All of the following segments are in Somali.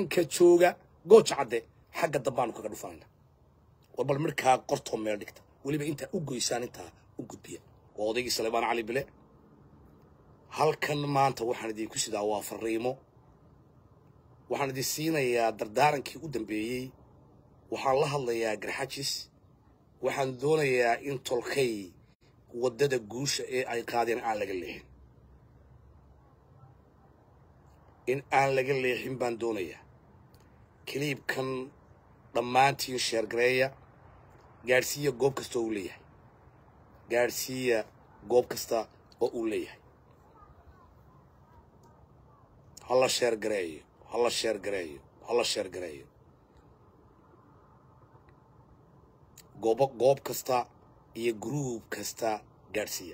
ciidanka jooga gooja cadde xagga dambaanu kaga dhufanayna war bal markaa qortoo meel dhigta weliba intaa u goysaan intaa u gudbiya waa odaygii salebaan cali bile halkan maanta waxaan idinku sidaa waa fariimo waxaan idin siinayaa dardaarankii u dambeeyey waxaan la hadlayaa garxajis waxaan doonayaa in tolkay waddada guusha ee ay qaadeen aan laga leexin in aan laga leexin baan doonayaa kiliibkan dhammaantiin sheergareeya gaadhsiiya goob kasta oo uu leeyahay gaadhsiiya goob kasta oo uu leeyahay hala sheergareeyo hala sheergareeyo hala sheergareeyo goobo goob kasta iyo gruub kasta gaadhsiiya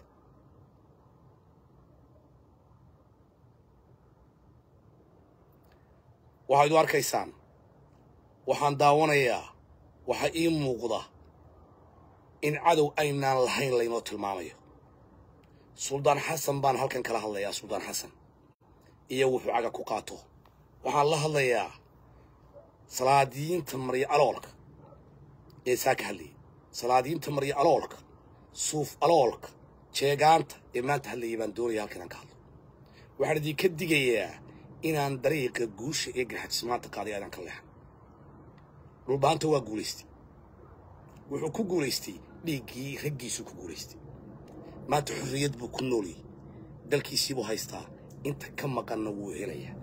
waxaad u arkaysaan waxaan daawanayaa waxaa ii muuqda in cadow aynaan lahayn laynoo tilmaamayo suldaan xasan baan halkan kala hadlayaa suldaan xasan iyo wuxuu caga ku qaato waxaan la hadlayaa salaadiyiinta maryo aloolka ee saa ka hadlayay salaadiyiinta maryo aloolka suuf aloolka jeegaanta ee maanta hadlayay baan doonaya halkan aan ka hadlo waxaan idinka digayaa inaan dariiqa guusha ee garxajis maanta qaaday aadaan ka leexan dhulbaanta waa guulaystay wuxuu ku guulaystay dhiiggii raggiisuu ku guulaystay maanta xorriyad buu ku noolyay dalkiisii buu haystaa inta ka maqanna wuu helayaa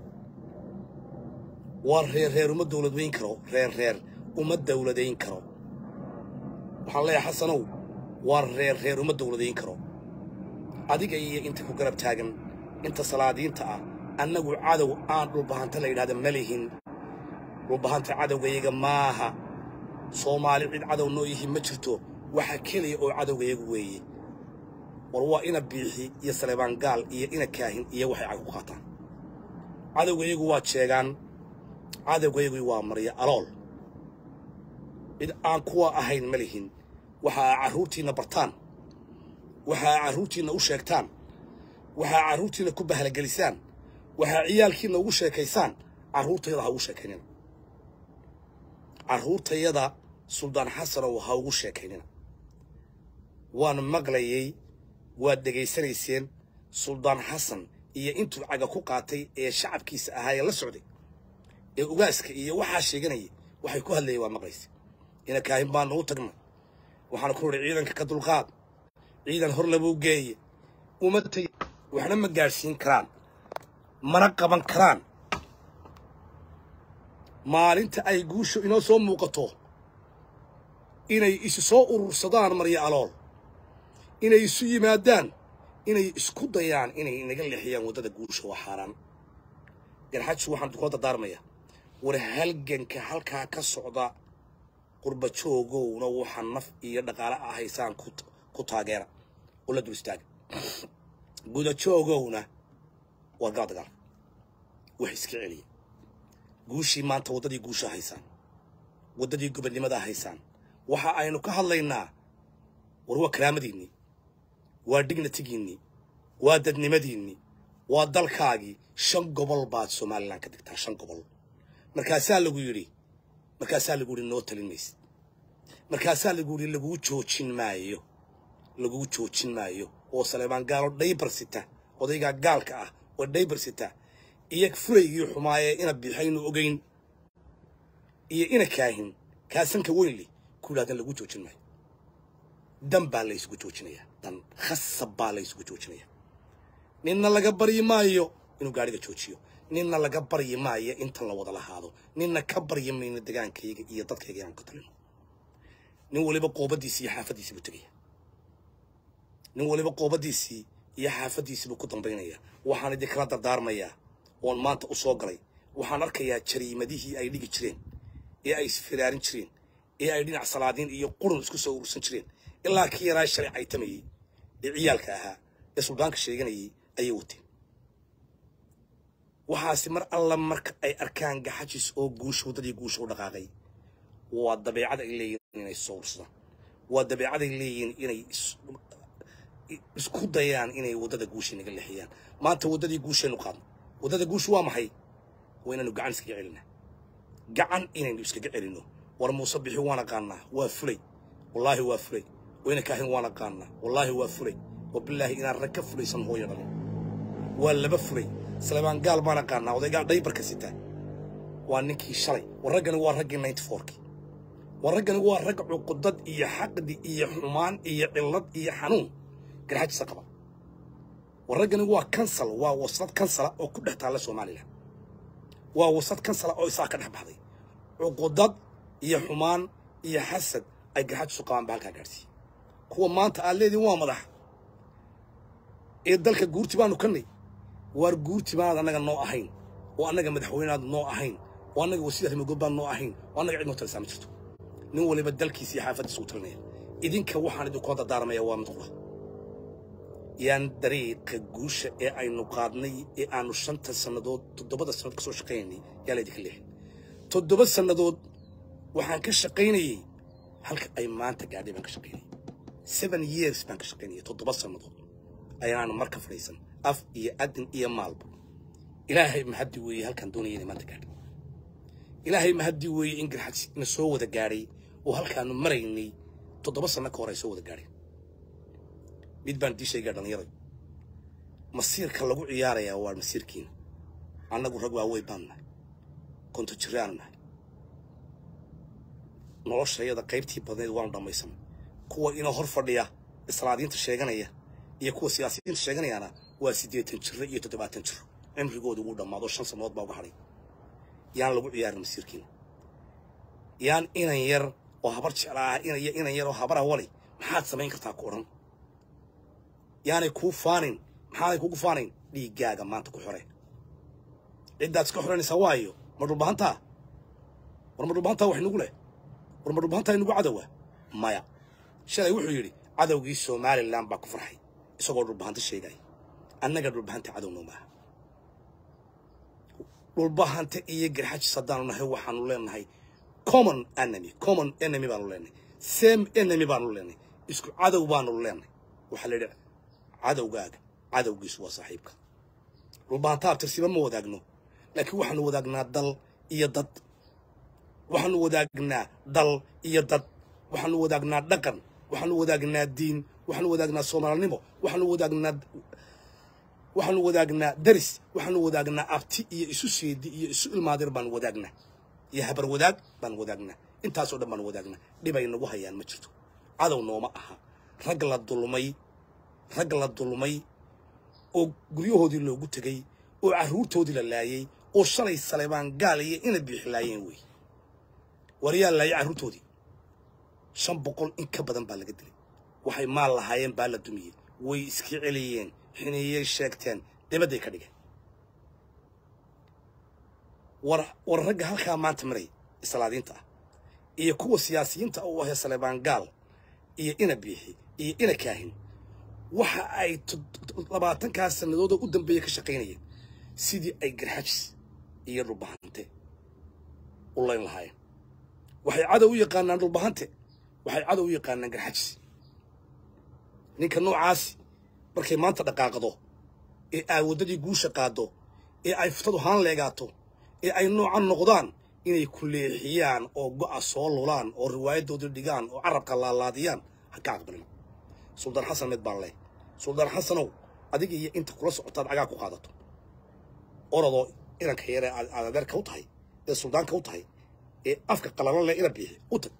waa reer reer uma dawladweyn karo reer reer uma dawladayn karo waxaan leeyahay xasanow waa reer reer uma dawladayn karo adiga iyo inta ku garab taagan inta salaadiinta ah annagu cadow aan dhulbahanta la yidhahda ma lihin dhulbahanta cadowgayaga maaha soomaali cid cadow noo yihi ma jirto waxa keliya oo cadowgayagu weeye war waa ina biixi iyo saleebaan gaal iyo ina kaahin iyo waxay cag ku qaataan cadowgayagu waa jeegaan cadowgayagu waa marya alool cid aan kuwa ahayn ma lihin waxa aa carruurtiinna bartaan waxa aa carruurtiinna u sheegtaan waxa aa carruurtiinna ku bahalgelisaan waxaa ciyaalkiinna ugu sheekaysaan carruurtayada ha ugu sheekaynina carruurtayada suldaan xasanow ha ugu sheekaynina waan maqlayey waad dhegaysanayseen suldaan xasan iyo intuu caga ku qaatay ee shacabkiisa ahaa ee la socday ee ugaaska iyo waxaa sheeganayay waxay ku hadlayeen waa maqlaysa ina kaahin baanu u tagnay waxaan ku nidhi ciidanka ka dulqaad ciidan hor labuu geeye uma tegi waxna ma gaadhsiin karaan mana qaban karaan maalinta ay guushu inoo soo muuqato inay isu soo urursadaan maryo alool inay isu yimaadaan inay isku dayaan inay inaga leexiyaan waddada guusha waa xaaraan garxajsu waxaan kula dardaarmaya war halganka halkaa ka socda qurba joogowna waxaa naf iyo dhaqaale ah haysaan ku taageera oo la dul istaaga guda joogowna waa gala dagaalka wax iska celiya guushii maanta waddadii guusha haysaan waddadii gobonnimada haysaan waxa aynu ka hadlaynaa war waa karaamadiinnii waa dignatigiinnii waa dadnimadiinnii waa dalkaagii shan gobol baad somalilan ka digtaa shan gobol markaasaa lagu yidhi markaasaa lagu yidhi noo talin maysid markaasaa lagu yidhi laguu joojin maayo laguu joojin maayo oo saleebaan gaalo dhaybar sita odaygaa gaalka ah oo dhaybar sita iyo furaygii xumaayee ina bixaynu ogeyn iyo ina kaahin kaasanka weynli ku yidhahdan lagu joojin maayo dan baa la isugu joojinayaa dan khasab baa la isugu joojinayaa ninna laga baryi maayo inuu gaadhiga joojiyo ninna laga baryi maayo intan la wada lahaado ninna ka baryi mayno degaankayga iyo dadkayga inaan ka talino nin waliba qoobadiisii iyo xaafaddiisii buu tegaya nin waliba qoobadiisii iyo xaafaddiisii buu ku dambaynaya waxaan idinkala dardaarmayaa oon maanta u soo galay waxaan arkayaa jariimadihii ay dhigi jireen ee ay isfiraarin jireen ee ay dhinac salaadiin iyo qurun isku soo urursan jireen ilaa kii yaraa shalay caytamayey ee ciyaalka ahaa ee suldaanka sheeganayay ayay wateen waxaasi mar alla marka ay arkaan gaxajis oo guusha waddadii guusha u dhaqaaqay waa dabeecad ay leeyihiin inay soo ursadaan waa dabeecad ay leeyihiin inay isku dayaan inay waddada guusha naga leexiyaan maanta waddadii guushaynu qaadno waddada guushu waa maxay waa inaanu gacan iskaga celinaa gacan inaynu iskaga celinno war muuse bixi waan aqaanaa waa fulay wallaahi waa fulay wayna kaahin waan aqaanaa wallaahi waa fulay wabilaahi inaan rag ka fulaysan hooyo dhalin waa laba fulay salebaan gaal baan aqaanaa odaygaa dhaybarka sitaa waa ninkii shalay war raggani waa raggii ninety fourkii war raggani waa rag cuqudad iyo xaqdi iyo xumaan iyo cillad iyo xanuun garxajisa qaba war raggani waa kansal waa wasad kansala oo ku dhex taalla somalilan waa wasad kansala oo isaa ka dhex baxday cuqudad iyo xumaan iyo xasad ay garxajisu qabaan ba halkaa gaadhsiiye kuwa maanta aad leediin waa madax ee dalka guurti baanu kannay waar guurti baanaad annaga noo ahayn oo annaga madaxweyneaad noo ahayn oo annaga wasiir arrimagood baan noo ahayn oo annaga cid noo talisaa ma jirto nin waliba dalkiisa iyo xaafaddiisa u talinaya idinka waxaan idinkoo dardaaramaya waa mid qura yaan dariiqa guusha ee aynu qaadnay ee aanu shanta sannadood toddobada sannadood ka soo shaqaynaynay yaa laydinka leexin toddoba sannadood waxaan ka shaqaynayey halka ay maanta gaadhay baan ka shaqaynayay seven years baan ka shaqaynayay toddoba sannadood ayaanu marka fadhiisan af iyo adin iyo maalba ilaahay mahaddi weeye halkaan doonaya inay maanta gaadhay ilaahay mahaddi weeye in garxad na soo wada gaadhay oo halkaanu maraynay toddoba sanno ka hor ay soo wada gaadheen mid baan dii sheegaa dhallinyaray masiirka lagu ciyaarayaa waa masiirkiina annagu rag waaweyn baanu nahay konto jiraanu nahay noloshayada qaybtii badneed waanu dhammaysanay kuwa inoo hor fadhiya islaadiinta sheeganaya iyo kuwa siyaasiyiinta sheeganayaana waa siddeetan jiro iyo toddobaatan jiro cimrigooda ugu dhammaado shan sannadood baa uga hadhay yaan lagu ciyaarin masiirkiina yaan inan yar oo habar jeclaa inaya inan yar oo habara wali maxaad samayn kartaa ku odhan yaanay kuu faanin maxaanay kugu faanayn dhiiggaaga maanta ku xore ciddaad iska xoranaysaa waayo ma dhulbahantaa war ma dhulbahantaa wax nagu leh war ma dhulbahantaa inagu cadowa maya shalay wuxuu yidhi cadowgii somalilan baa ku farxay isagoo dhulbahanta sheegaya annaga dhulbahanta cadowno maaha dhulbahanta iyo garxajis haddaanu nahay waxaanu leenahay common enemy common enemy baanu leenahay same enemy baanu leenahay isku cadow baanu leenahay waxaa la yidhi cadowgaaga cadowgiisu waa saaxiibka dhulbahanta abtirsiba ma wadaagno laakiin waxaanu wadaagnaa dal iyo dad waxaanu wadaagnaa dal iyo dad waxaanu wadaagnaa dhaqan waxaanu wadaagnaa diin waxaanu wadaagnaa soomaalinimo waxaanu wadaagnaa waxaanu wadaagnaa daris waxaanu wadaagnaa abti iyo isu seedi iyo isu ilmaadir baanu wadaagnaa iyo habar wadaag baanu wadaagnaa intaasoo dhan baanu wadaagnaa dhibay nagu hayaan ma jirto cadow nooma aha rag la dulmay rag la dulmay oo guryahoodii loogu tegey oo carruurtoodii la laayey oo shalay saleebaan gaal iyo ina biixi laayeen wey war yaa laayay carruurtoodii shan boqol in ka badan baa laga dilay waxay maal lahaayeen baa la dumiyey way iska celiyeen xiniyey sheegteen dibadday ka dhigeen war war ragga halkaa maanta maray islaadiinta ah iyo kuwa siyaasiyiinta u ahee saleebaan gaal iyo ina biixi iyo ina kaahin waxa ay labaatankaas sannadoodoo u dambeeya ka shaqaynayeen sidii ay garxajis iyo dhulbahante u layn lahaayeen waxay cadow u yaqaanaan dhulbahante waxay cadow u yaqaanaan garxajis ninka noocaasi markay maanta dhaqaaqdo ee ay waddadii guusha qaaddo ee ay futadu haan leegaato ee ay noocan noqdaan inay ku leexiyaan oo go'a soo lulaan oo riwaayadoodii dhigaan oo carabka laalaadiyaan ha ka aqbalin suldaan xasan mid baan leh suldaan xasanow adiga iyo inta kula socotaad cagaa ku qaadato orodoo inanka yare aad adeerka u tahay ee suldaanka u tahay ee afka qalalan leh ina biixi u tag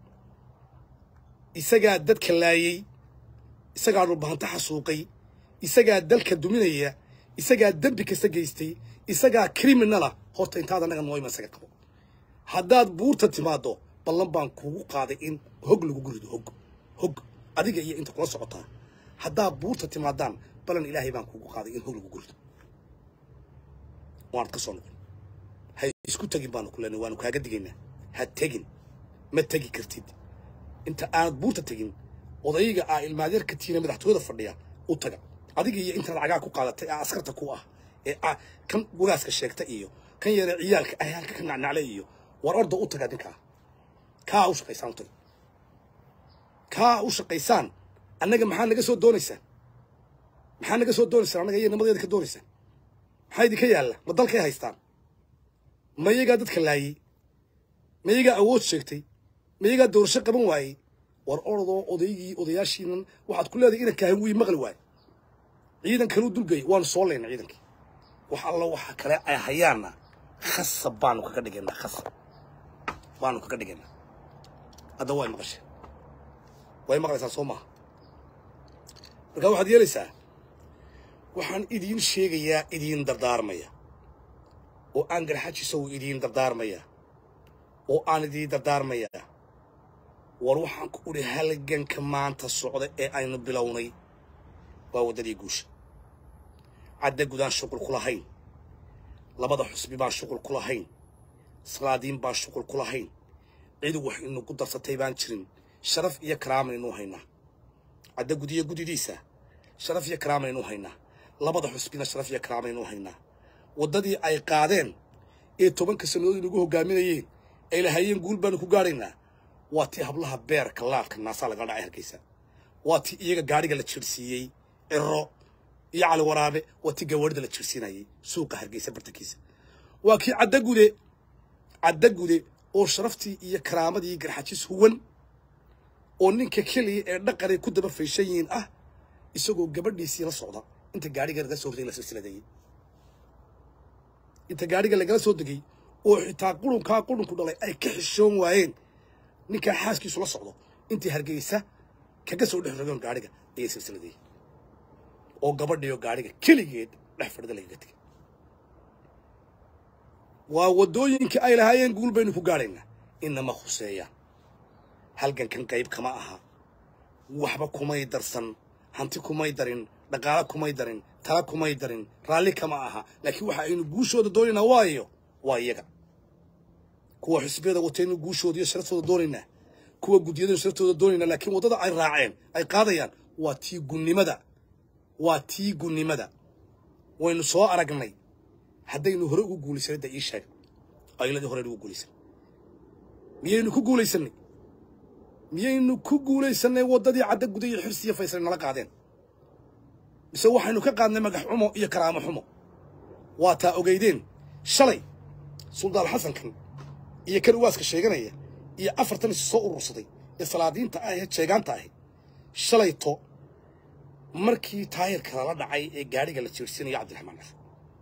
isagaa dadka laayey isagaa dhulbahanta xasuuqay isagaa dalka duminaya isagaa dembi kasta geystay isagaa criminala horta intaad annaga nooyma isaga qabo haddaad buurta timaaddo ballan baan kugu qaaday in hog lagu gurido hog hog adiga iyo inta kula socotaa haddaad buurta timaadaan ballan ilaahay baan kugu qaaday in hog lagu gurido waanad ka soo noqon ha isku tegin baanu ku leenay waanu kaaga digaynaa ha tegin ma tegi kartid inta aanad buurta tegin odayga aa ilmaadeerka tiina madaxtooyada fadhiya u taga adiga iyo intaad cagaa ku qaadatay ee askarta ku ah ee kan guraaska sheegta iyo kan yare ciyaalka ah halka ka nacnacle iyo war orda u taga ninkaa kaa u shaqaysaan u taga kaa u shaqaysaan annaga maxaa naga soo doonaysaan maxaa naga soo doonaysaan annaga iyo nimadeeda ka doonaysaan maxaa idinka yaalla ma dalkay haystaan ma iyagaa dadka laayey mayagaa awood sheegtay mayagaa doorasho qaban waayey war orodoo odaygii odayaashiinan waxaad ku leedahay inan kaahin wii maqli waayo ciidan kaluu dulgay waanu soo layna ciidankii wax allo waxa kale ay hayaanna khasab baanu kaga dhigaynaa khasab baanu kaga dhigaynaa hadda way maqasheen way maqlaysaa soo maaha marka waxaad yeelaysaa waxaan idiin sheegayaa idiin dardaarmaya oo aan garxajisow idiin dardaarmaya oo aan idiin dardaarmaya war waxaan ku udhi halganka maanta socda ee aynu bilownay waa waddadii guusha cadda gudaan shuqul ku lahayn labada xusbi baan shuqul ku lahayn salaadiin baan shuqul ku lahayn cid wax inugu darsatay baan jirin sharaf iyo karaamaynu haynaa cadda gudiyo gudidiisa sharaf iyo karaamaynu haynaa labada xusbina sharaf iyo karaamaynu haynaa waddadii ay qaadeen ee tobanka sannadood inagu hoggaaminayeen ay lahayeen guul baanu ku gaadhaynaa waa tii hablaha beerka laadka naasaa lagala dhacay hargeysa waa tii iyaga gaadhiga la jirsiiyey ciro iyo cali waraabe waa tii gawaarida la jirsiinayay suuqa hargeysa bartankiisa waa kii caddagude caddagude oo sharaftii iyo karaamadii garxajis huwan oo ninka keliya ee dhaqanay ku daba fayshan yihiin ah isagoo gabadhiisii la socda inta gaadhiga laga soo hortay la silsiladeeyey inta gaadhiga lagala soo degay oo xitaa qurunkaa qurunku dhalay ay ka xishoon waayeen ninkaa xaaskiisu la socdo intii hargeysa kaga soo dhex rogoon gaadhiga ayay silsiladeeyey oo gabadhiyo gaadhiga keligeed dhex fadhida lagaga tegay waa waddooyinkii ay lahaayeen guul baynu ku gaadhaynaa inama khuseeyaan halgankan qayb kama aha waxba kumay darsan hanti kumay darin dhaqaale kumay darin tala kumay darin raalli kama aha laakiin waxa aynu guushooda doonaynaa waayo waa iyaga kuwa xisbiyada wataynu guushooda iyo sharaftooda doonaynaa kuwa guddiyadaynu sharaftooda doonaynaa laakiin waddada ay raaceen ay qaadayaan waa tii gunnimada waa tii gunnimada waynu soo aragnay haddaynu hore ugu guulaysanay da ii sheeg ayladii hore ugu guulaysan miyaynu ku guulaysanay miyaynu ku guulaysanay waddadii cadda guda iyo xirsi iyo faysal nala qaadeen mise waxaynu ka qaadnay magax xumo iyo karaamo xumo waa taa ogeydeen shalay suldaan xasankan iyo kan uwaaska sheeganaya iyo afartan is soo urursaday ee salaadiinta ah ee jeegaanta ahi shalayto markii taayirka lala dhacay ee gaadhiga la jeersiinayo cabdiraxmaan caf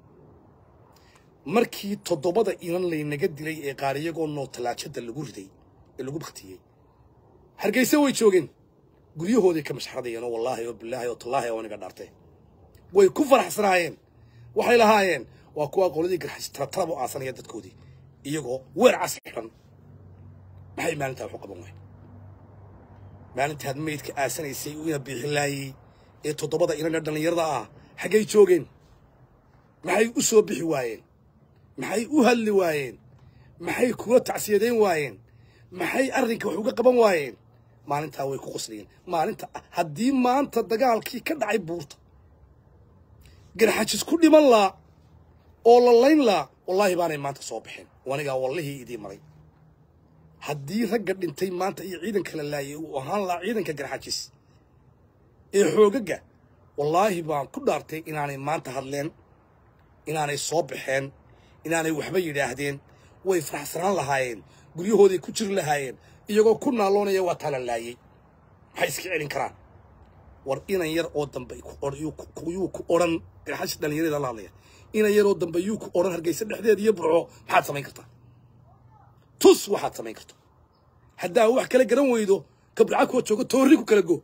markii toddobada inan laynaga dilay ee qaar iyagoo noo tallaajada lagu riday ee lagu baktiyey hargeysa way joogeen guryahooday ka mashxaradayeen oo wallaahi oo bilaahi oo tallaahi oo aniga dhaartee way ku faraxsanaayeen waxay lahaayeen waa kuwa qoladii garxas taratarab u aasanaya dadkoodii iyagoo weer cas xidhan maxay maalintaa waxu qaban waay maalintaad maydka aasanaysay ina bixilaayey ee toddobada inan ee dhallinyarada ah xaggay joogeen maxay u soo bixi waayeen maxay u hadli waayeen maxay kula tacsiyadeyn waayeen maxay arrinka wax uga qaban waayeen maalintaa way ku qoslayeen maalinta haddii maanta dagaalkii ka dhacay buurta garxajis ku dhiman laa oo la layn laa wallaahi baanay maanta soo baxeen anigaa wallihii idii maray haddii ragga dhintay maanta iyo ciidanka la laayay uu ahaan lahaa ciidanka garxajis ee xoogaga wallaahi baan ku dhaartay inaanay maanta hadleen inaanay soo baxeen inaanay waxba yidhaahdeen way faraxsanaan lahaayeen guryahooday ku jiri lahaayeen iyagoo ku naaloonaya waa taa la laayey maxay iska celin karaan war inan yar oo dambe yuu ku odhan garxashi dhallinyareeda la hadlaya inan yar oo dambe yuu ku odhan hargeysa dhexdeeda iyo burco maxaad samayn kartaa tus waxaad samayn karto haddaa wax kala garan weydo kabraca kuwa jooga toorri ku kala go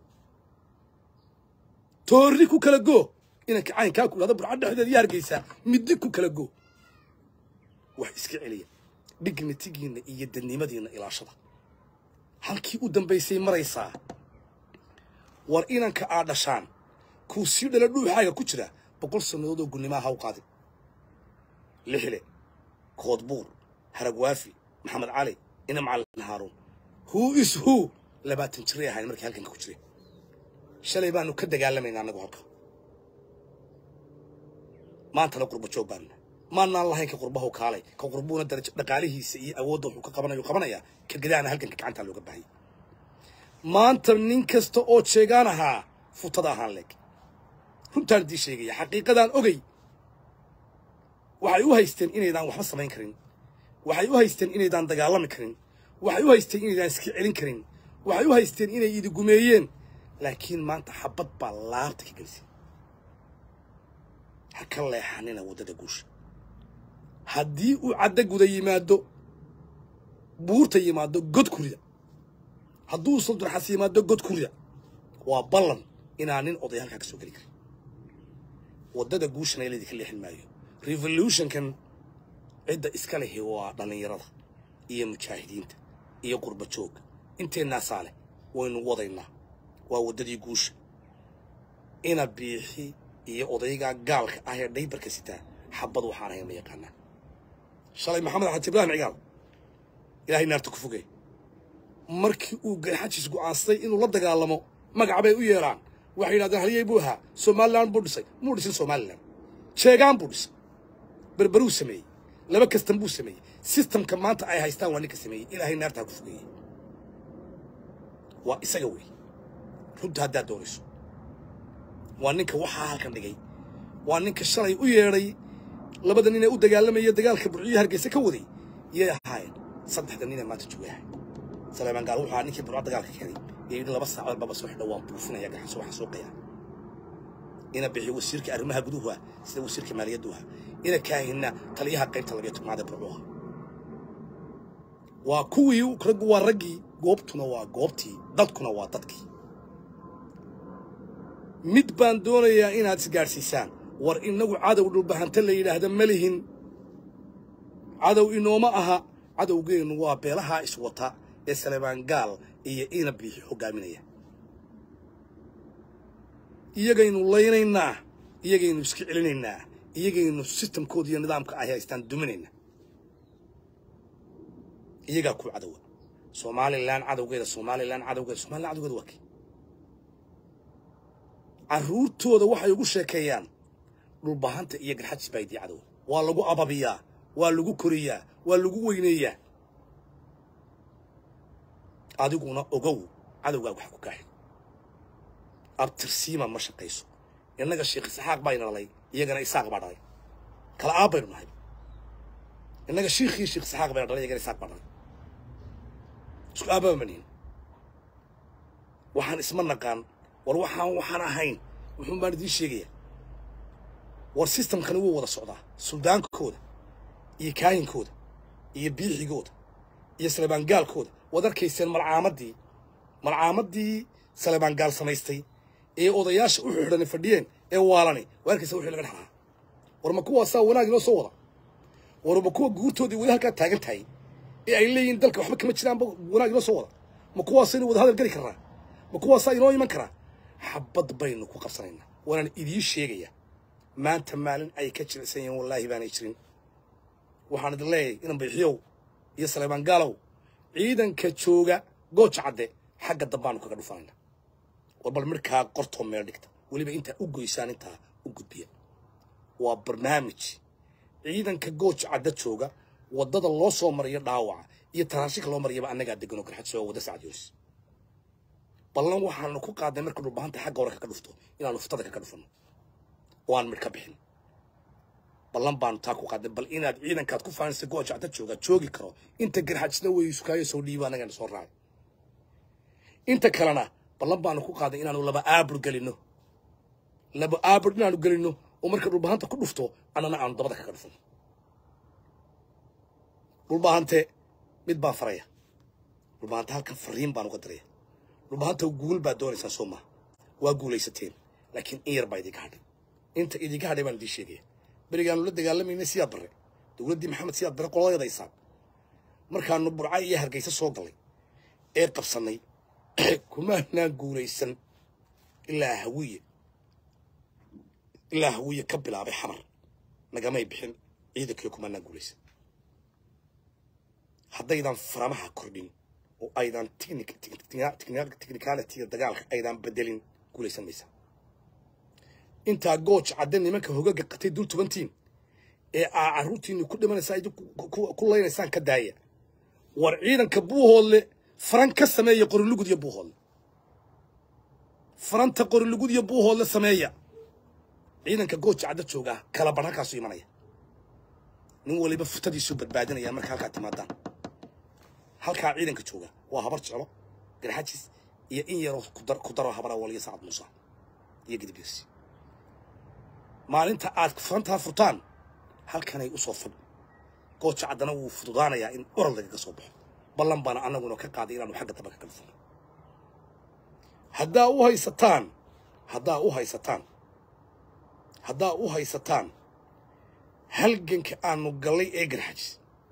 toorri ku kala go inanka caynkaa ku dhahda burca dhexdeeda iyo hargeysa middi ku kala go wax iska celiya dignitigiinna iyo dadnimadiinna ilaashada halkii u dambaysay maraysaa war inanka aad dhashaan kuu sii dhala dhuuxaaga ku jira boqol sannadood oo gunimaa ha u qaadin lixle koodbuur haragwaafi maxamed cali ina macalin haaruun who is who labaatan jiray ahayn markii halkanka ku jiray shalay baanu ka dagaalamaynaa annagu halka maantana qurba joog baanuna maanaan lahayn ka qurbahu kaalay ka qurbuuna darajo dhaqaalihiisa iyo awoodda wuxuu ka qabanayo qabanayaa ka gadaana halganka gacantaa looga baahayay maanta nin kasta oo jeegaan ahaa futada ahaan leeg runtaan idiin sheegaya xaqiiqadaan ogey waxay u haysteen inaydaan waxba samayn karin waxay u haysteen inaydaan dagaalami karin waxay u haysteen inaydaan iska celin karin waxay u haysteen inay idi gumeeyeen laakiin maanta xabad baa laabta ka gelisay ha ka leexanina waddada guusha haddii uu caddo guda yimaado buurta yimaado god kurida hadduu saldurxas yimaado god kurida waa ballan inaan nin oday halkaa ka soo geli karin waddada guushana laydinka leexin maayo revolutionkan cidda iska lehi waa dhallinyarada iyo mujaahidiinta iyo qurba joogga inteennaasaa leh waynu wadaynaa waa waddadii guusha ina biixi iyo odaygaa gaalka ah ee dhaybarka sitaa xabad waxaan ahayn ma yaqaanaa shalay maxamed xaji ibraahim cigaal ilaahay naarta ku fogey markii uu garxajis go'aansaday inuu la dagaalamo magac bay u yeedhaan waxay yidhahdeen halyey buu ahaa somalilan buu dhisay muu dhisin somalilan jeegaan buu dhisay berberuu sameeyey laba kastan buu sameeyey sistamka maanta ay haystaan waa ninka sameeyey ilaahay naartaa ku fogeeyey waa isaga wey runta haddaad doonayso waa ninka waxaa halkan dhigay waa ninka shalay u yeedhay labada nin ee u dagaalamaya dagaalka burciyo hargeysa ka waday yay ahaayeen saddexda nin ee maanta joogahay saleemaan gaal wuxuu ahaa ninkii burco dagaalka keenay ee yidhi laba saacood baba soo xidho waan buufinaya gaxaso waxaan soo qayaa ina bixiyo wasiirka arrimaha guduhu ah sida wasiirka maaliyaddu ah ina kaahina taliyaha qaybta labiyo tobnaad ee burcuha waa kuwii raggu waa raggii goobtuna waa goobtii dadkuna waa dadkii mid baan doonayaa inaad isgaadhsiisaan war innagu cadow dhulbahanta la yidhaahda ma lihin cadow inooma aha cadowgeennu waa beelahaa iswata ee saleebaan gaal iyo ina biixi hoggaaminaya iyagaynu laynaynaa iyagaynu iska celinaynaa iyagaynu sistamkooda iyo nidaamka ay haystaan duminaynaa iyagaa ku cadowa somalilan cadowgeeda somalilan cadowgeeda somalilan cadowgeeda waa kii carruurtooda waxay ugu sheekeeyaan dhulbahanta iyo garxajis baa idii cadowa waa lagu ababiyaa waa lagu koriyaa waa lagu weyneeyaa adiguna ogow cadowgaa wax ku kaaxi abtirsiima ma shaqayso innaga sheekh isxaaq baa ina dhalay iyagana isaaq baa dhalay kala aab baynu nahay innaga shiikhii sheekh isxaaq bayna dhalay iyagana isaaq baa dhalay isku aababa manihin waxaan isma naqaan war waxaan waxaan ahayn wuxuun baan idiin sheegaya war sistamkani wuu wada socdaa suldaankooda iyo kaayinkooda iyo biixigooda iyo salebaangaalkooda waad arkayseen malcaamadii malcaamadii salebaangaal samaystay ee odayaasha u xidhan fadhiyeen ee waalani waa arkaysa wixii laga dhaxlaa war ma kuwaasaa wanaag inoo soo wada war ma kuwa guurtoodii weli halkaa taagan tahay ee ay leeyihiin dalka waxba kama jiraanba wanaag inoo soo wada ma kuwaasaynu wada hadal geli karnaa ma kuwaasaa inoo iman karaa xabad baynu ku qabsanaynaa waanaan idiin sheegayaa maanta maalin ay ka jilicsan yihiin wallaahi baanay jirin waxaan idin leeyahay inan bayxiyow iyo saleebaan gaalow ciidanka jooga gooja cadde xagga dambaanu kaga dhufanayna war bal midhkaa qortoo meel dhigta weliba intaa u goysaan intaa u gudbiya waa barnaamij ciidanka gooja cadda jooga waddada loo soo mariyo dhaawaca iyo taraashika loo mariyaba annagaa deganoo garxadso wadda sacad yoonis ballan waxaanu ku qaadnay marka dhulbahanta xagga hore kaga dhufto inaanu furtada kaga dhufanno oo aan midh ka bixin ballan baanu taa ku qaadnay bal inaad ciidankaad ku faanaysa gooja cadda jooga joogi karo inta garxajisna way sukaayo soo dhiiba annagana soo raacay inta kalena ballan baanu ku qaadnay inaanu laba aabur gelinno laba aabur inaanu gelinno oo marka dhulbahanta ku dhufto annana aanu dabada kaga dhufanno dhulbahante mid baan faraya dhulbahante halkan fariin baan uga diraya dhulbahanta guul baad doonaysaan soo maha waa guulaysateen laakiin in yar baa idinka hadhay inta idinka hadhay baan idiin sheegaya berigaanu la dagaalamaynay siyaad barre dowladdii maxamed siyaad barre qoladeedaysaan markaanu burca iyo hargeysa soo galay ee qabsannay kumaanaan guulaysan ilaa hawiye ilaa hawiye ka bilaabay xamar nagamay bixin ciidankii kumaanaan guulaysan haddaydan faramaha kordhin oo aydan technicalitiga dagaalka aydan bedelin guulaysan maysa intaa gooj cadde nimanka hogaga qatay dul tubantiin ee aa carruurtiinni ku dhimanaysaa idinku ku laynaysaan ka daaya war ciidanka buuhoodle faran ka sameeya qorilugud iyo buuhoodle faranta qorilugud iyo buuhoodle sameeya ciidanka gooja cadda joogaa kala bar halkaasu imanaya nin waliba futadiisuu badbaadinaya marka halkaa timaadaan halkaa ciidanka jooga waa habar jeclo garxajis iyo in yaroo kudar ku daro habar awal iyo sacad muuse iyo gidibirsi maalinta aad furantaa furtaan halkanay usoo fadh gooja caddana wuu fududaanayaa in oral lagaga soo baxo ballan baana annaguna ka qaaday inaanu xagga dambe ka kala furno haddaa u haysataan haddaa u haysataan haddaa u haysataan halganka aanu gallay ee garxajis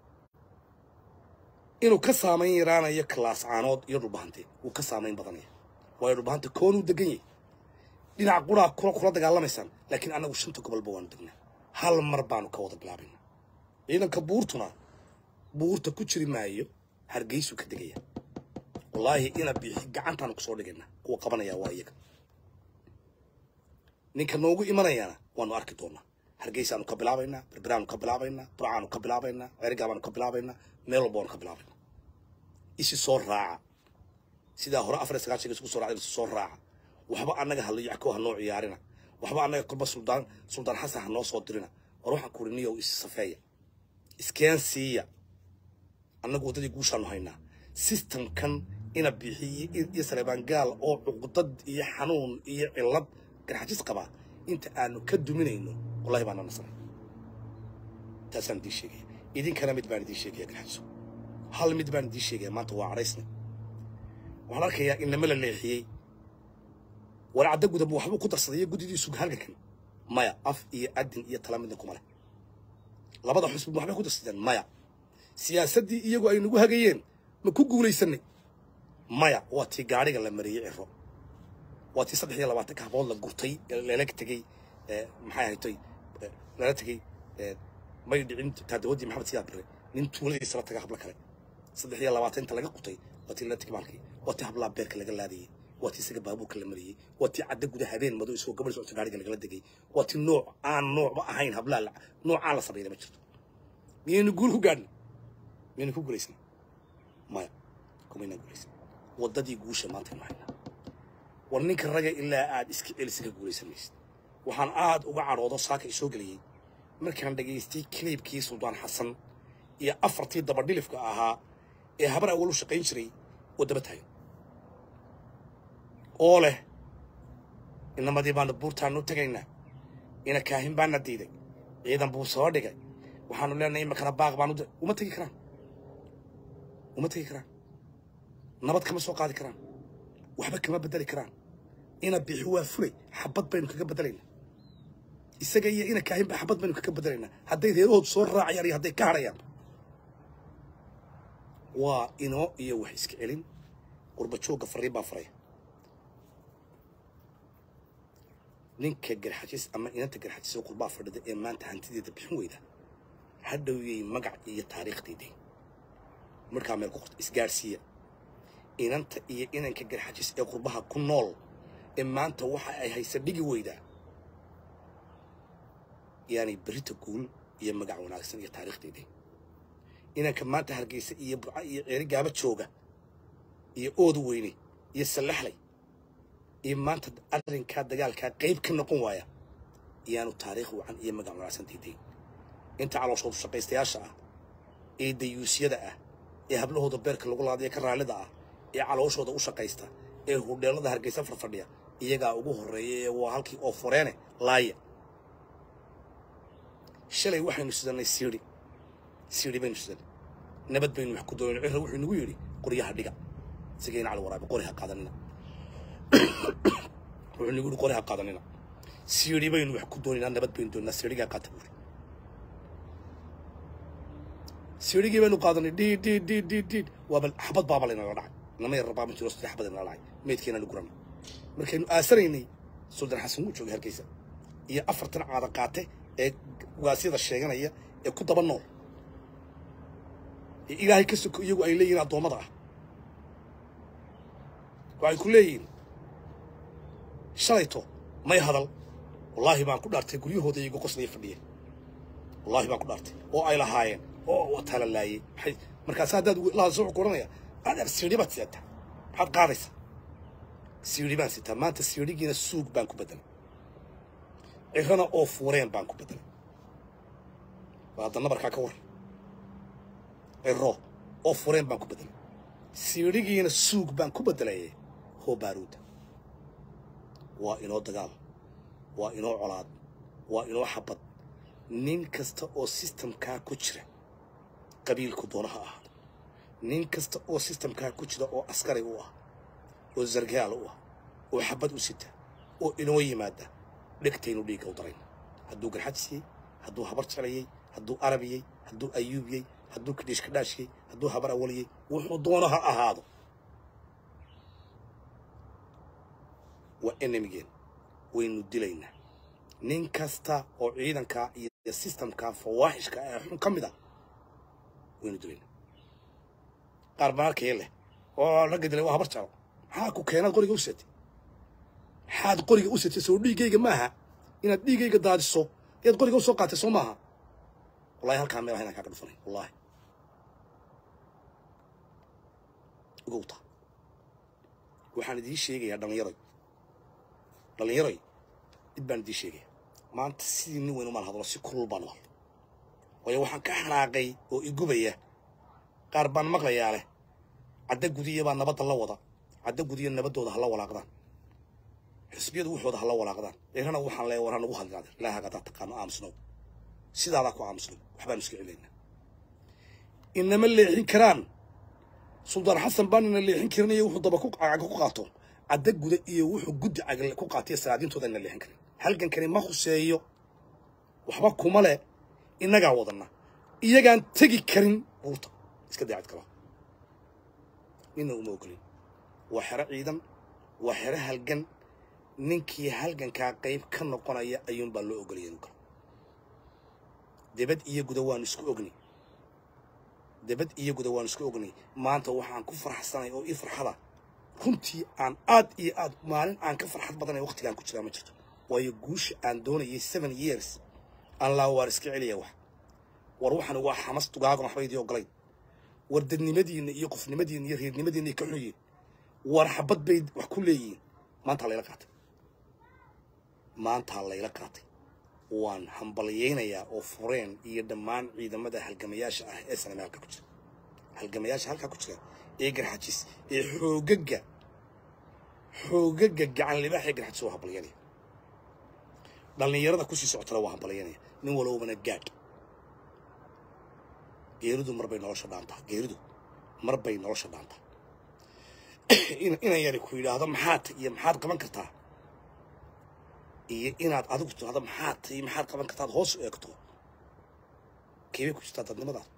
inuu ka saamayn yaraanayo kalaas caanood iyo dhulbahante wuu ka saamayn badanaya waayo dhulbahante koonuu degan yahay dhinac quraa kula kula dagaalamaysaan laakiin annagu shanta gobolba waanu degnaa hal mar baanu ka wada bilaabayna ciidanka buurtuna buurta ku jiri maayo hargeysuu ka degaya wallaahi ina biixi gacantaanu kusoo dhigayna kuwa qabanaya waa iyaga ninka noogu imanayaana waanu arki doonaa hargeysaanu ka bilaabaynaa berberaanu ka bilaabaynaa burcaanu ka bilaabaynaa ceerigabaanu ka bilaabaynaa meel walba waanu ka bilaabaynaa isi soo raaca sidaa hore afar iyo sagaashanka isku soo raacda isi soo raaca waxba annaga halayacko ha noo ciyaarina waxba annaga kolba suldaan suldaan xasan ha noo soo dirina war waxaan ku niyow is safeeya iskeen siiya annagu waddadii guushaanu haynaa systemkan ina bixiye iyo saleebaan gaal oo cuqdad iyo xanuun iyo cillad garxajis qabaa inta aanu ka duminayno wallahi baana nasray taasaan idiin sheegaya idinkana mid baan idiin sheegaya garxajiso hal mid baan idiin sheegaya maanta waa cadhaysna waxaan arkayaa inama la leexiyey warcadda gudaba waxbuu ku darsaday iyo guddidiisu halgankan maya af iyo adin iyo tala midna kuma leh labada xusbi waxbay ku darsadeen maya siyaasaddii iyagu ay nagu hagayeen ma ku guulaysanay maya waa tii gaadhiga la mariyey ciro waa tii saddex iyo labaatanka habood la gurtay lala tegey maxay ahaytoy lala tegey may dhicin taadawadii maxamed siyaa bire nin tuuladiisa la taga hablo kale saddex iyo labaatan inta laga qutay waa tii lala tegey maalkii waa tii hablaa beerka laga laadayey waa tii isaga baabuurka la mariyey waa tii cadda guda habeen madow isagoo gabadh socota gaadhiga lagala degay waa tii nooc aan noocba ahayn hablaa la noocaan la sameeyna ma jirto miyaynu guul ku gaadhin miyaynu ku guulaysan maya kumaynaan guulaysan waddadii guusha maanta aynu haynaa war ninka raga ilaa aad iska celisa ka guulaysan maysid waxaan aad uga cadhoodo saaka isoo geliyey markaan dhagaystay kiliibkii suldaan xasan iyo afartii dabadhilifka ahaa ee habar awal u shaqayn jiray oo daba taagan oo leh inamadii baanu buurtaanu tegaynaa ina kaahin baana diiday ciidan buu soo dhigay waxaanu leenahay imakana baaq baanu uma tegi karaan uma tegi karaan nabad kama soo qaadi karaan waxba kama bedeli karaan ina bixi waa fulay xabad baynu kaga bedelaynaa isaga iyo ina kaahin ba xabad baynu kaga bedelaynaa hadday reerahoodu soo raacayaan iyo hadday ka harayaan waa inoo iyo wax iska celin qurba joogga fariin baa faraya ninka garxajis ama inanta garxajis oo qurbaa fadhida ee maanta hantideeda bixin weyda hadhowyay magac iyo taariikhdeedii markaa meel ku qorta isgaadhsiiya inanta iyo inanka garxajis ee qurbaha ku nool ee maanta waxa ay haysa dhigi weydaa yaani berita guul iyo magac wanaagsan iyo taariikhdeedii inanka maanta hargeysa iyo burca iyo ceeri gaaba jooga iyo ooda weyne iyo sallaxlay iyo maanta arrinkaa dagaalkaa qayb ka noqon waaya iyaanu taariikh wacan iyo magac wanaagsan diidayn inta calooshoodu shaqaystayaasha ah ee dayuusyada ah ee hablahooda beerka lagu laadaya ka raallida ah ee calooshooda u shaqaysta ee hudheelada hargeysa farfadhiya iyagaa ugu horreeya ee waa halkii oo fureene laaya shalay waxaynu sidannay siidhi siidhi baynu sidanay nabad baynu wax ku doonay cirra wuxuu nagu yidhi qoryaha dhiga sigayna cali waraabe qori ha qaadanina wuxuu nagu yidhi qori ha qaadanina siidhi baynu wax ku doonaynaa nabad baynu doonaa siidhigaa qaata buuri siidhigii baynu qaadanay dhiid dhiid dhiid dhiid dhiid waaba xabad baaba laynala dhacay nama yar rabaa ma jiro saddex xabad inala dhacay meydkeenaanu guranay markaynu aasanaynay suldaan xasan wuu joogay hargeysa iyo afartan caada qaate ee ugaasyada sheeganaya ee ku daba nool ee ilaahay ka soko iyagu ay leeyihiin addoommada ah waxay ku leeyihiin shalayto may hadal wallaahi baan ku dhaartay guryahooda iyagu qoslaya fadhiyeen wallaahi baan ku dhaartay oo ay lahaayeen oo waa tala laayey maxay markaas haddaad lahadasho wuxuu ku odhanaya adeer siidhi baad sidataa maxaad qaadaysaa siidhi baan sitaa maanta siidhigiina suug baan ku bedelay cirana oo fuureen baan ku bedelay waa hadda nabarkaa ka war ciro oo fureen baan ku bedelay siidhigiina suug baan ku beddelayay hoo baaruuda waa inoo dagaal waa inoo colaad waa inoo xabad nin kasta oo sistamkaa ku jira qabiilku doona ha ahaado nin kasta oo sistamkaa ku jira oo askari u ah oo sargaal u ah oo xabad u sita oo inoo yimaada dhegtaynu dhiigga u darayn hadduu garxajisiyey hadduu habar jeclayey hadduu arabiyey hadduu ayuubiyey hadduu kadhiish kadhaashiyey hadduu habar awaliyey wuxuu doono ha ahaado waa enemigeen waynu dilaynaa nin kasta oo ciidanka iyo sistamka fawaaxishka ee xun ka mid a waynu dilaynaa qaar baan arkaya leh oo ragga dilay waa habar jeclo maxaa ku keenaad qoriga u satay maxaad qoriga u satay soo dhiiggayga maaha inaad dhiiggayga daadiso ayaad qoriga u soo qaatay soo maaha wallahi halkaa meel inaan kaaga dhufanay wallahi ogowta waxaan idiin sheegayaa dhallinyaroy dhallinyaroy mid baan idiin sheegaya maanta sidii nin weyn umaan hadlo si kulul baan u hadlo waayo waxaan ka xanaaqay oo igubaya qaar baan maqlayaa leh cadda gudiya baa nabadda la wada cadda gudiya nabaddooda hala walaaqdaan xisbiyadu wuxooda hala walaaqdaan eerana waxaan leeya war hanagu hadlaada ilaaha haddaad taqaano aamusnow sidaadaa ku aamusnow waxbaan iska celaynaa inama leexin karaan suldaan xasan baan ina leexin karin iyo wuxuu daba ku caga ku qaato cadda guda iyo wuxuu guddi caga ku qaatay salaadiintooda ina leexin karin halgankani ma khuseeyo waxba kuma leh innagaa wadana iyagaan tegi karin buurta iska daacid kala nina uma ogolin waa xero ciidan waa xero halgan ninkii halgankaa qayb ka noqonaya ayuunbaa loo ogolaya inu galo debad iyo guda waanu isku ognay debad iyo guda waanu isku ognay maanta waxaan ku farxsanay oo ii farxada runtii aan aad iyo aad maalin aan ka farxad badanay waqtigaan ku jiraa ma jirto waayo guusha aan doonayay seven years aan laa waar iska celiya wax war waxaan waa xamas dugaagan waxba idii ogolayn war dadnimadiinna iyo qofnimadiinna iyo reernimadiinna ka xun yihiin war xabad bay wax ku leeyihiin maantaa layla qaatay maantaa layla qaatay waan hambalyaynayaa oo fureen iyo dhammaan ciidamada halgamayaasha ah ee saname halka ku jira halgamayaasha halkaa ku jira ee garxajis ee xoogaga xoogaga gacan libaax ee garxajis waa hambalyaynaya dhallinyarada kusii socotana waa hambalyaynaya nin walowbana gaadh geeridu marbay nolosha dhaantaa geeridu marbay nolosha dhaantaa inan yari ku yidhaahdo maxaad iyo maxaad qaban kartaa iyo inaad adigu tirahdo maxaad iyo maxaad qaban kartaad hoos u eegto keebay ku jirtaa dadnimadaas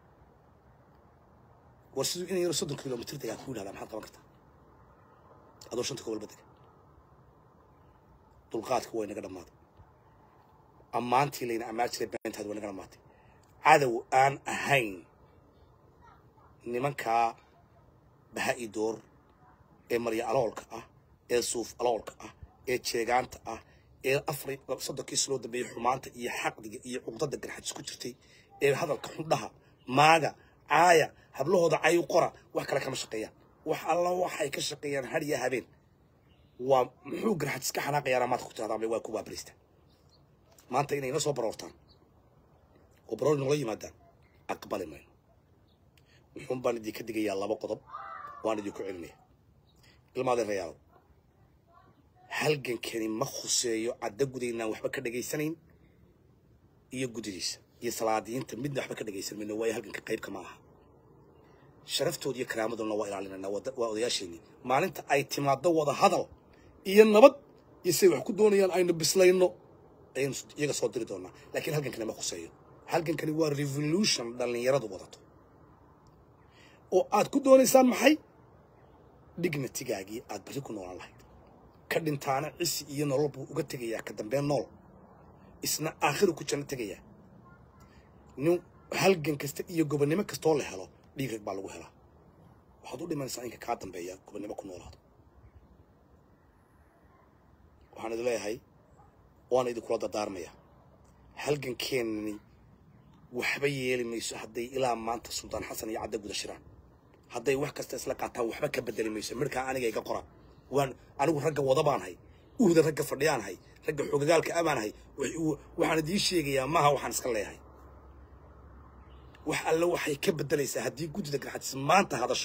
war siduu inan yaro soddon kilomitr degaa ku yidhahdaa maxaad qaban kartaa adoo shanta gobolba dega dulqaadka way naga dhammaaday ammaantii layna ammaan jiray beentaad way naga dhammaatay cadow aan ahayn nimankaa baha-i door ee marya aloolka ah ee suuf aloolka ah ee jeegaanta ah ee afar soddonkii siloo dambeeyey xumaanta iyo xaqdiga iyo cuqdada garxajis ku jirtay ee hadalka xundhaha maaga caaya hablahooda cayu qora wax kale kama shaqeeyaan wax alla waxay ka shaqeeyaan har iyo habeen waa muxuu garxajis ka xanaaqayaana maanta ku tirahdaan waa ku waabarista maanta inay ina soo baroortaan oo baroor nogala yimaadaan aqbali mayno wuxuun baan idinka digayaa laba qodob waan idinku celinaya ilmaadeen rayaalo halgankani ma khuseeyo cadda gudaynaan waxba ka dhegaysanayn iyo gudidiisa iyo salaadiyiinta midna waxba ka dhegaysan mayno waayo halganka qaybka ma aha sharaftooda iyo karaamaduna waa ilaalinayna waa odayaasheenii maalinta ay timaado wada hadal iyo nabad iyo siday wax ku doonayaan aynu bislayno ayaynu iyaga soo diri doonaa laakiin halgankani ma khuseeyo halgankani waa revolution dhallinyaradu wadato oo aad ku doonaysaan maxay dignatigaagii aad berri ku noolaan lahayd ka dhintaana cisi iyo nolol buu uga tegayaa ka dambeen nool isna aakhiru ku janno tegayaa nin halgan kasta iyo gobonnimo kastoo la helo dhiigrag baa lagu helaa waxaad u dhimanaysaa inka kaa dambeeya gobonnimo ku noolaado waxaan idin leeyahay waana idinkula dardaarmaya halgankeenani waxba yeeli mayso hadday ilaa maanta suldaan xasan iyo cadda guda shiraan hadday wax kasta isla qaataan waxba ka bedeli mayso midhkaa aniga iga qora waan anigu ragga wada baan hay uhda ragga fadhiyaan hay ragga xoogagaalka abaan hay waxaan idiin sheegayaa maaha waxaan iska leeyahay wax alle waxay ka bedelaysaa haddii guddida garxajis maanta hadasho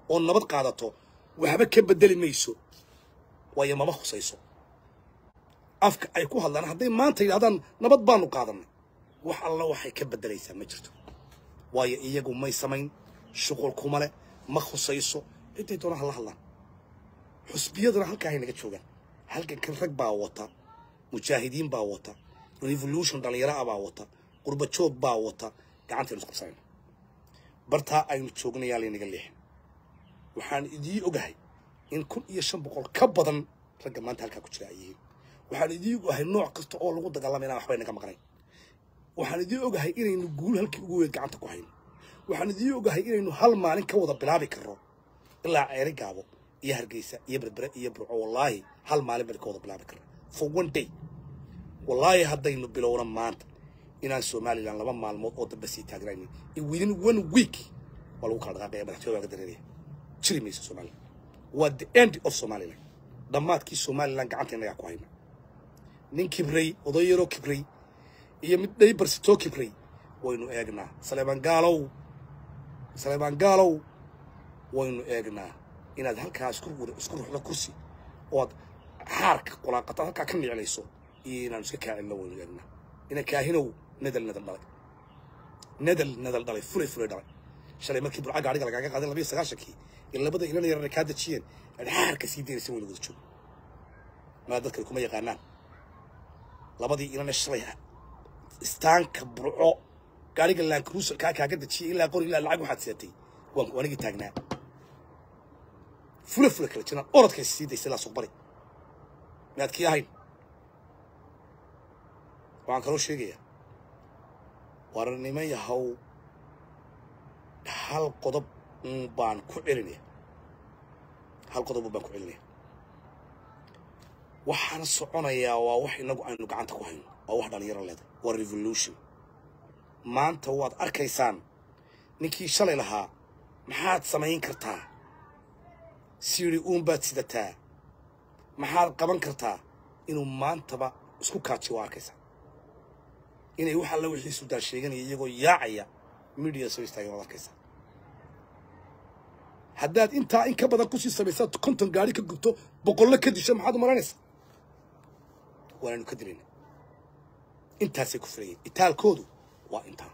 oo nabad qaadato waxba ka bedeli mayso waayo mama khusayso afka ay ku hadlaan hadday maanta yidhahdaan nabad baanu qaadanay wax alla waxay ka beddelaysaa ma jirto waayo iyagu may samayn shuqul kuma leh ma khusayso intay doonaan hala hadlaan xusbiyaduna halkaa hay naga joogaan halkankan rag baa wata mujaahidiin baa wata revolution dhallinyaro ah baa wata qurba joog baa wata gacantaynu isqabsanayna bartaa aynu joognayaa laynaga leexin waxaan idii ogahay in kun iyo shan boqol ka badan ragga maanta halkaa ku jira ay yihiin waxaan idii ogahay nooc kasta oo lagu dagaalamayna waxbay naga maqnayn waxaan idii ogahay inaynu guul halkii ugu weyd gacanta ku hayno waxaan idii ogahay inaynu hal maalin ka wada bilaabi karno ilaa ceeri gaabo iyo hargeysa iyo berbere iyo burco wallaahi hal maalin baynu ka wada bilaabi karno for one day wallaahi haddaynu bilowna maanta inaan somalilan laba maalmood oo dambe sii taagnaynin within one week waa lagu kala dhaqaaqaya madaxtooya waa ga dareeraya jiri mayso somalilan waa the end of somalilan dhammaadkii somalilan gacanta innagaa ku hayna nin kibray oday yaroo kibray iyo mid dhaybarsitoo kibray waynu eegnaa saleebaan gaalow saleebaan gaalow waynu eegnaa inaad halkaa isku isku ruxdo kursi oo aad xaarka qulaaqata halkaa ka niclayso iyo inaanu iska kaacinno waynu eegnaa ina kaahinow nadal nadal dhalay nadal nadal dhalay fulay fulay dhalay shalay markii burca gaadhiga lagaaga qaaday labiyo sagaashankii in labada inan yarana kaa dejiyeen aad xaarka sii daynaysa waynu wada joogo maa dadkani kuma yaqaanaan labadii inana shalay istaanka burco gaadhiga lankruusal kaa kaaga dejiyay ilaa qori ilaa lacag waxaad seetay waan anigii taagnaa fula fula kala jiraan orodkay sii daysay ilaa suuq bari miyaad kii ahayn waxaan kaloo sheegayaa war niman yahow hal qodob un baan ku celinaya hal qodob un baan ku celinaya waxaana soconayaa waa wax inagu aynu gacanta ku hayno waa wax dhalinyaro leedahay waa revolution maanta waad arkaysaan ninkii shalay lahaa maxaad samayn kartaa siiri uun baad sidataa maxaad qaban kartaa inuu maantaba isku kaaji waa arkaysaa inay wax alla wixii suldaan sheeganaya iyagoo yaacaya media soo istaageen waad arkaysaa haddaad intaa in ka badan kusii samaysaad konton gaari ka gubto boqollo ka disho maxaad u maranaysaa waanaynu ka dilayna intaasay ku filayeen itaalkoodu waa intaa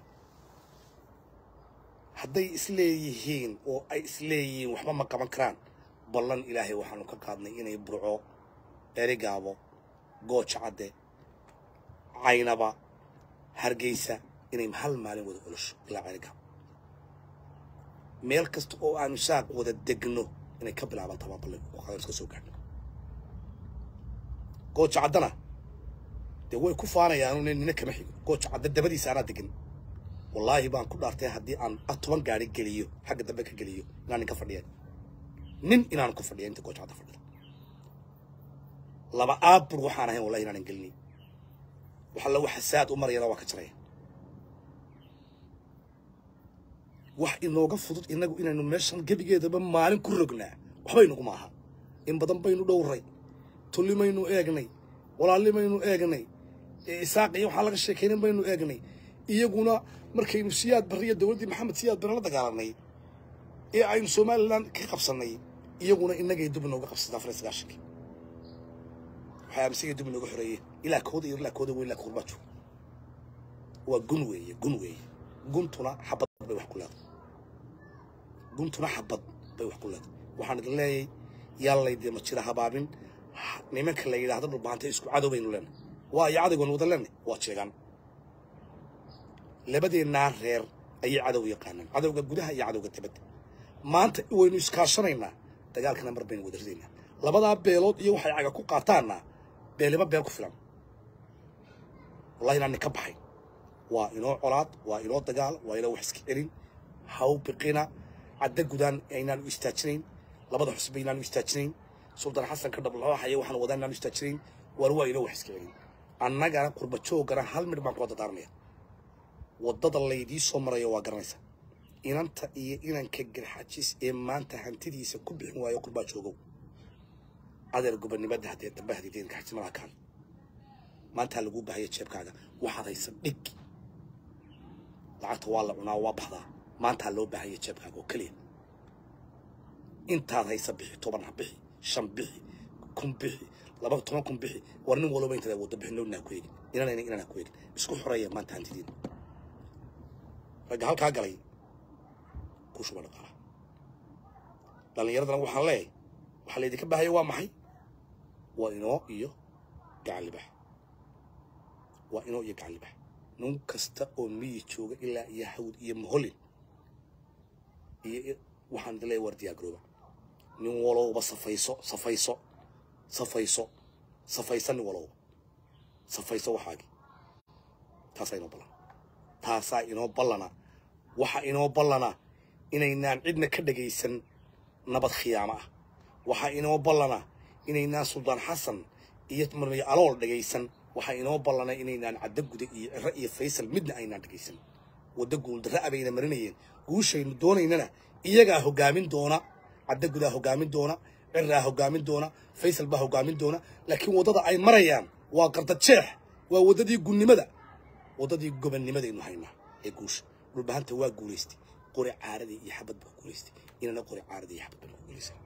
hadday isleeyihiin oo ay isleeyihiin waxba ma qaban karaan ballan ilaahay waxaanu ka qaadnay inay burco erigaabo gooja cadde caynaba hargeysa inay hal maalin wada olosho ilaa erigaabo meel kasta oo aanu saaq wada degno inay ka bilaaban tabaa ballan qadan iska soo gaadhno gooja caddana dee way ku faanayaan nina kama xigo gooja cadde dabadiisa anaa degan wallaahi baan ku dhaartay haddii aan toban gaari geliyo xagga dambe ka geliyo inaan nin ka fadhiya nin inaan ku fadhiya inta gooja cadda fadhida laba aabur waxaan ahayn wallahi inaanan gelinin waxalla waxa saad u marayana waa ka jaraya wax inooga fudud inagu inaynu meeshan gebigeedaba maalin ku rognaa waxba inagu maaha in badan baynu dhowray tullimaynu eegnay walaalnimaynu eegnay isaaq iyo waxaa laga sheekaynin baynu eegnay iyaguna markaynu siyaad barriya dowladdii maxamed siyaad barre la dagaalanay ee aynu somalilan ka qabsannay iyaguna innagay dub inooga qabsataa afar iyo sagaashankii waxay aaminsan dub inooga xoreeyeen ilaa kooda iyo ilaa kooda weyn ilaa kurbaajo waa gun weeye gun weeye guntuna xabad bay wax ku leedahay guntuna xabad bay wax ku leedahay waxaan idin leeyahay yaallaydee ma jira habaabin nimanka la yidhaahdo dhulbaanta isku cadow baynu leenahay waa iyo cadowgan wada leenahay waa jeegaan labadeennaa reer ayay cadow yaqaanaan cadowga gudaha iyo cadowga dibadda maanta waynu iskaashanaynaa dagaalkana mar baynu wada ridaynaa labadaa beelood iyo waxay caga ku qaataanna beeliba beel ku filan wallahi inaan ka baxay waa inoo colaad waa inoo dagaal waa inoo wax iska celin haw biqina cadda gudaan aynaanu istaajinayn labada xusba inaanu istaajinayn suldaan xasan ka dhablooxaya waxaan wadaa inaanu istaajinayn waar waa inoo wax iska celin annagana qurba joogana hal midh baan kula dadaarmaya waddada laydii soo marayo waa garanaysa inanta iyo inanka garxajis ee maanta hantidiisa ku bixin waayo qurbaa joogow adeer gobonimada haddee dambe haddii deen garxajismada kaan maantaa laguu bahaya jeebkaaga waxaad haysa dhig lacagta waa la cunaa waa baxdaa maantaa loo baahaya jeebkaaga oo keliya intaad haysa bixi toban ha bixi shan bixi kun bixi laba toban kun bixi war nin walba intaad waddo bixi nowna ha ku eegin inanayna inaan ha ku eegin isku xoreeya maanta hantidiina ragga halkaa galay ku shuba dhaqaala dhallinyaradana waxaan leeyahay waxaa laydinka baahaya waa maxay waa inoo iyo gacan libax waa inoo iyo gacan libax nin kasta oo miyi jooga ilaa iyo hawd iyo moholin iyo waxaan idin leeyahay war diyaargarooba nin walowba safayso safayso safayso safaysa nin walowba safayso waxaagii taasaa inoo ballan taasaa inoo ballana waxa inoo ballana inaynaan cidna ka dhagaysan nabad khiyaamo ah waxaa inoo ballana inaynaan suldaan xasan iyo marmay alool dhagaysan waxaa inoo ballana inaynaan caddo guda iyo ciro iyo faysal midna aynaan dhagaysan waddo guuldarra abayna marinayeen guushaynu doonaynana iyagaa hoggaamin doona caddo gudaa hoggaamin doona ciraa hoggaamin doona faysal baa hoggaamin doona laakiin waddada ay marayaan waa qardajeex waa waddadii gunnimada waddadii gobonnimadaynu haynaa ee guusha dhulbahanta waa guulaystay qori caaradii iyo xabad baa guulaystay inana qori caaradii iyo xabad baan ku guulaysan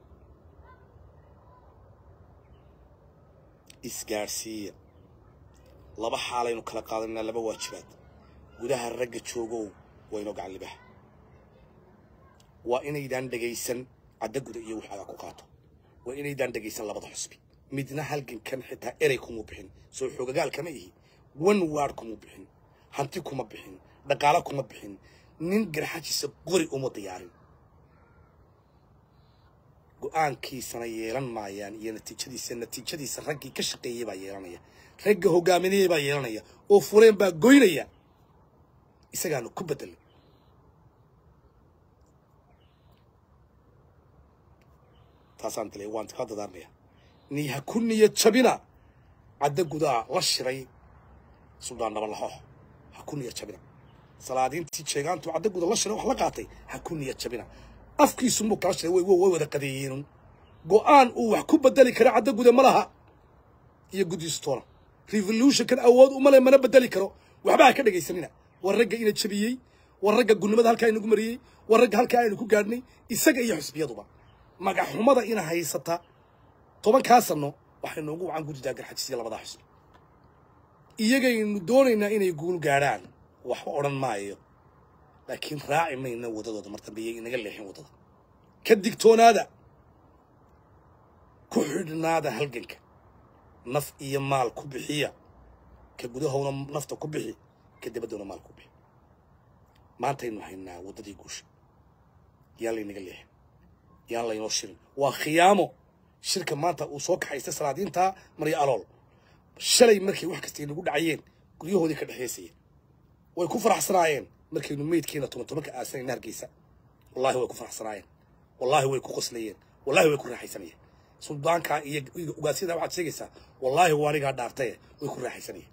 isgaadhsiiya laba xaalaynu kala qaadanaa laba waajibaad gudaha ragga joogow waa inoo gacan libaha waa inaydaan dhegaysan cadda guda iyo wax adaa ku qaato waa inaydaan dhegaysan labada xusbi midna halgankan xitaa erey kuma bixin soo xoogagaal kama ihi one ward kuma bixin hanti kuma bixin dhaqaalo kuma bixin nin garxajiisa qori uma diyaarin go-aankiisana yeelan maayaan iyo natiijadiisa natiijadiisa raggii ka shaqeeyey baa yeelanaya ragga hogaaminayey baa yeelanaya oo fureen baa goynaya isagaanu ku bedelay taasaan dilay waan kaa dadaarmaya ni ha ku niyad jabina cadda gudaa la shiray suldaan nabalaxo ha ku niyad jabina salaadiintii jeegaantu cadda guda la shiray wax la qaatay ha ku niyad jabina afkiisu muu kala shiray way way wada qadeeyeen go-aan uu wax ku bedeli kara cadda guda ma laha iyo guddiistoona revolutionkan awood uma le mana bedeli karo waxba ha ka dhegaysanina war ragga ina jabiyey war ragga gunnimada halkaa inagu mariyey war ragga halkaa aynu ku gaadhnay isaga iyo xusbiyaduba magaxumada ina haysata tobankaa sano waxay noogu wacan guddidaa garxajisiya labadaa xusbi iyagaynu doonaynaa inay guul gaadhaan waxba odhan maayo laakiin raaci mayna waddadooda mar dambe iyay inaga leexin waddada ka digtoonaada ku xidhnaada halganka naf iyo maal ku bixiya ka gudahowna nafta ku bixi ka dabaddowna maal ku bixi maantaynu haynaa waddadii guusha yaan laynaga leexin yaan laynoo shirin waa khiyaamo shirka maanta uu soo kaxaystay salaadiintaa marya alool shalay markay wax kasta inagu dhacayeen guryahoodii ka dhexaysayeen way ku faraxsanaayeen markaynu meydkeena toban tobanka aasanayna hargeysa wallahi way ku faraxsanaayeen wallahi way ku qoslayeen wallahi way ku raaxaysanayeen suldaankaa iyo ugaasyada waxaad sheegaysaa wallaahi waa anigaa dhaartaye way ku raaxaysanayeen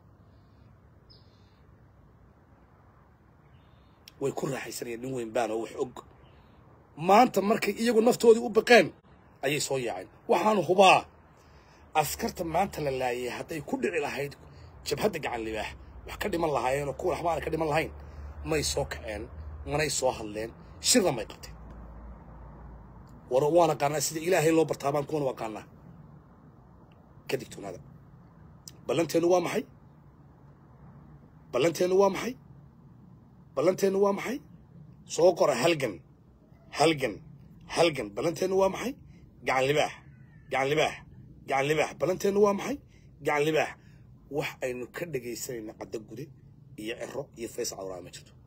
way ku raaxaysanayeen nin weyn baanoo wax og maanta markay iyagu naftoodii u baqeen ayay soo yaaceen waxaanu hubaa askarta maanta la laayay hadday ku dhici lahayd jabhadda gacan libaax wax ka dhiman lahaayeenoo kuwa waxba aana ka dhiman lahayn may soo kaceen manay soo hadleen shirna may qabteen war waan aqaanaa sida ilaahay loo bartaabaan kuwan u aqaanaa ka digtoonaada ballanteennu waa maxay ballanteennu waa maxay ballanteennu waa maxay soo qora halgan halgan halgan ballanteennu waa maxay gacan libaax gacan libaax gacan libaax ballanteennu waa maxay gacan libaax wax aynu ka dhegaysanayna caddo gude iyo cero iyo faysal cawraa ma jirto